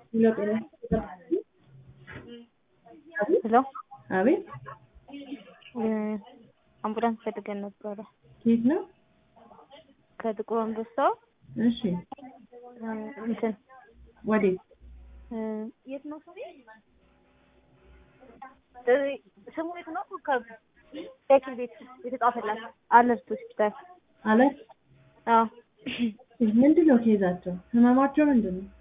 ሄሎ አቤት አምቡላንስ ፈልገን ነበረ ከየት ነው? ከጥቁር አንበሳ እሺ እንትን ወዴት? የት ነው ስሙ? ስሙ የት ነው? ከሐኪም ቤት የተጻፈላት አለርት ሆስፒታል። አለት አዎ ምንድን ነው ኬዛቸው? ህመማቸው ምንድን ነው?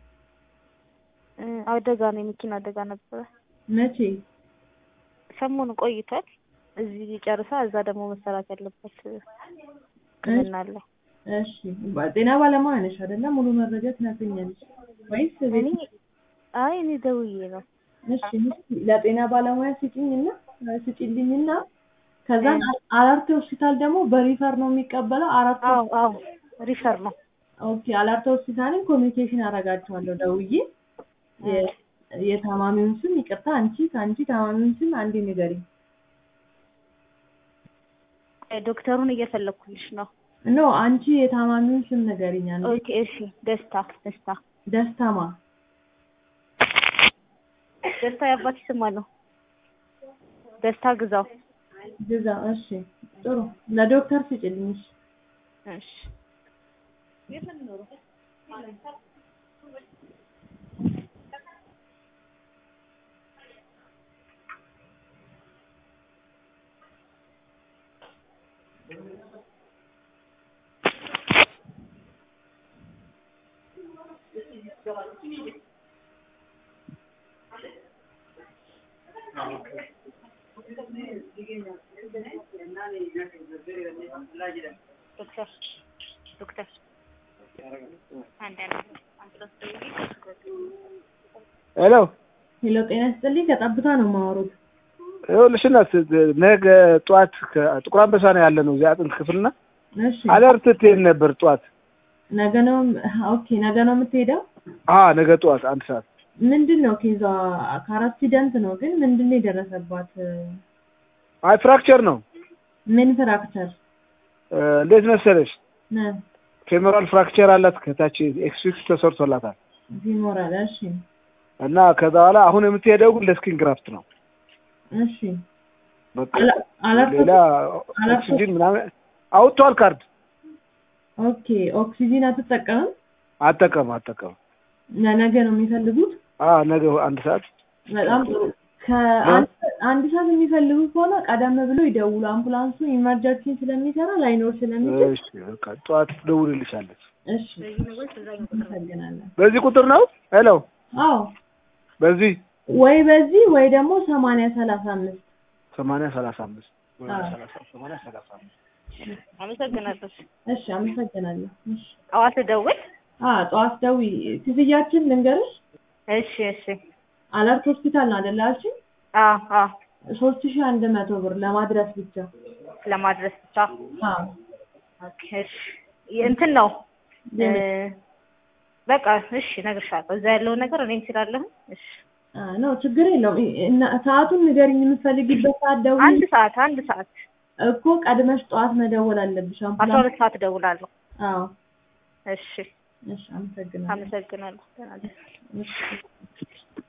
አደጋ ነው፣ የመኪና አደጋ ነበረ። መቼ? ሰሞኑን ቆይቷል። እዚህ ጨርሳ እዛ ደግሞ መሰራት ያለበት ሕክምና አለ። እሺ ጤና ባለሙያ ነሽ አይደለ? ሙሉ መረጃ ትነግሪኛለሽ ወይስ ቤት? እኔ አይ እኔ ደውዬ ነው። እሺ ለጤና ባለሙያ ስጪኝና ስጪልኝና ከዛ አራርቴ ሆስፒታል ደግሞ በሪፈር ነው የሚቀበለው። አራት አዎ አዎ ሪፈር ነው። ኦኬ አላርቴ ሆስፒታልን ኮሚኒኬሽን አደርጋቸዋለሁ ደውዬ የ- የታማሚውን ስም ይቅርታ፣ አንቺ ከአንቺ ታማሚውን ስም አንዴ ንገሪኝ። ዶክተሩን እየፈለኩልሽ ነው። ኖ አንቺ የታማሚውን ስም ንገሪኝ። አንዴ ኦኬ እሺ። ደስታ ደስታ ደስታማ ደስታ የአባትሽ ስም ነው። ደስታ ግዛው። ግዛ። እሺ ጥሩ። ለዶክተር ስጭልኝ። እሺ እሺ የት ነው የሚኖረው? ዶክተር ዶክተር አንድ ሄሎ ሄሎ፣ ጤና ይስጥልኝ። ከጠብታ ነው የማወሩት። ይኸውልሽ እናት ነገ ጠዋት ከጥቁር አንበሳ ነው ያለ ነው እዚያ አጥንት ክፍልና እሺ አለርት ትሄድ ነበር ጠዋት። ነገ ነው። ኦኬ ነገ ነው የምትሄደው? አ ነገ ጠዋት አንድ ሰዓት ምንድን ነው ኬዟ? ከአክሲደንት ነው ግን ምንድን ነው የደረሰባት? አይ ፍራክቸር ነው። ምን ፍራክቸር እ፣ እንዴት መሰለሽ ነ ፌሞራል ፍራክቸር አላት ከታች ኤክስፊክስ ተሰርቶላታል ፊሞራል። እሺ እና ከዛ በኋላ አሁን የምትሄደው ግን ለስኪን ግራፍት ነው። እሺ በቃ አላ- አላርቶ ሌላ አላርቶ ኦክሲጂን ምናምን አውጥቷል ካርድ ኦኬ ኦክሲጂን አትጠቀምም? አጠቀም አጠቀም ለነገ ነው የሚፈልጉት? አ ነገ አንድ ሰዓት በጣም ጥሩ። ከአንድ አንድ ሰዓት የሚፈልጉ ከሆነ ቀደም ብሎ ይደውሉ። አምቡላንሱ ኢመርጀንሲ ስለሚሰራ ላይኖር ስለሚችል። እሺ በቃ ጠዋት ደውልልሻለች። እሺ እናመሰግናለን። በዚህ ቁጥር ነው ሄሎ አዎ በዚህ ወይ በዚህ ወይ ደግሞ ሰማንያ ሰላሳ አምስት ሰማንያ ሰላሳ አምስት አዎ። ሰማንያ ሰላሳ አምስት አመሰግናለሁ። እሺ አመሰግናለሁ። እሺ ጠዋት ደውል። አ ጠዋት ደዊ ክፍያችን ልንገርሽ። እሺ እሺ። አለርት ሆስፒታል ነው አይደል አልሽኝ? አዎ አዎ ሶስት ሺህ አንድ መቶ ብር ለማድረስ ብቻ። ለማድረስ ብቻ። አዎ ኦኬ እሺ። እንትን ነው እ፣ የምን? በቃ እሺ እነግርሻለሁ። እዛ ያለውን ነገር እኔም ስላለሁ እሺ። አ ነው ችግር የለውም። እና ሰዓቱን ንገሪኝ፣ የምትፈልጊበት ሰዓት ደውዪ አንድ ሰዓት አንድ ሰዓት እኮ ቀድመሽ ጠዋት መደወል አለብሽ። አስራ አምቡላንስ ሁለት ሰዓት እደውላለሁ። አዎ እሺ እሺ አመሰግናለሁ። አመሰግናለሁ። ደህና ነኝ። እሺ